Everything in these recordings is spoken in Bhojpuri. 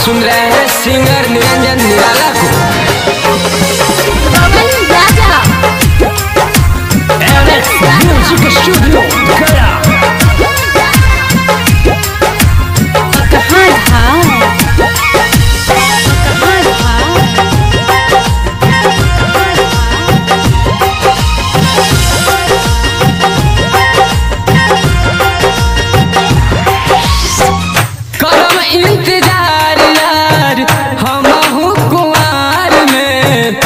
सुन रहे हैं सिंगर निरंजन निराला को पवन राजा म्यूजिक स्टूडियो गया कहाँ रहा कहाँ रहा करम इंतजार यार हम कुआर में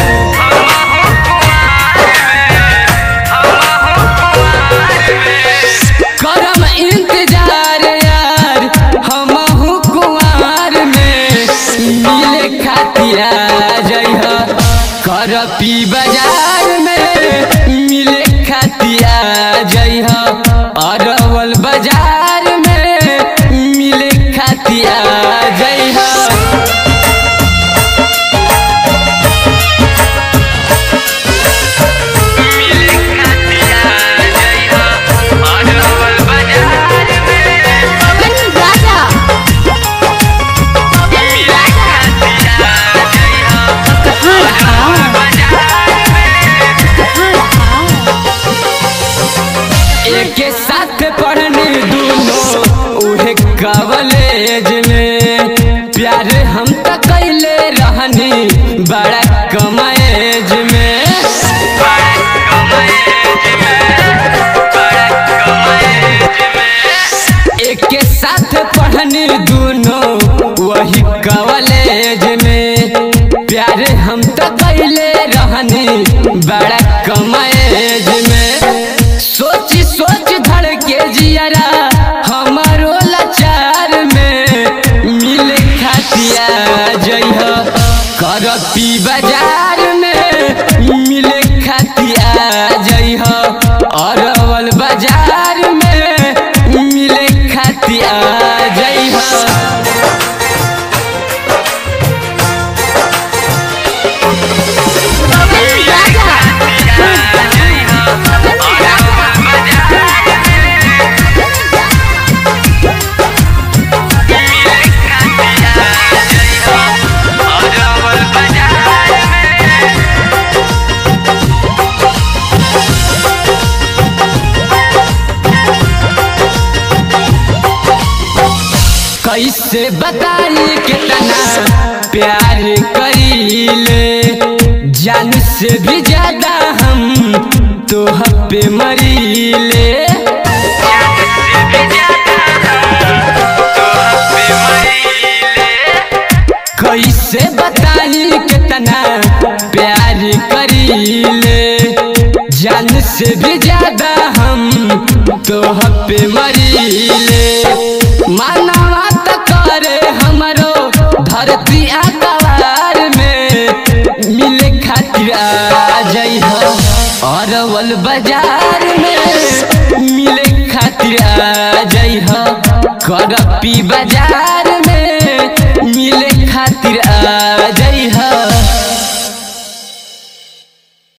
करम इंतजार यार हम कुआर में मिले खातिया जइह कर पी बाजार में मिले खातिया जइह अरवल बाजार में मिले खातिया जइह पवन राजा कहाँ रहा कहाँ रहा एक साथ पढ़ने दोनों उहे कॉलेज में प्यार हम तो कैले रहनी बड़ा कम एज में एक साथ पढ़ने दोनों वही कॉलेज में प्यार हम तो कैले रहनी बड़ा कम एज में सोच सोच धड़ के जियरा हमारो लाचार में मिले खातिया जइह कर पी बाजार में मिले खातिया जइह अरवल बाजार में मिले खातिया जइह पवन राजा कैसे बताई कितना प्यार करीले जान से भी ज्यादा हम तो पे मरीले कैसे बताई कितना प्यार करीले जान से भी ज्यादा हम तो पे मरीले मानवा तो करे हमरो धरती आकार में मिले खातिर आ जइह अरवल बाजार में मिले खातिर आ जइह करपी बाजार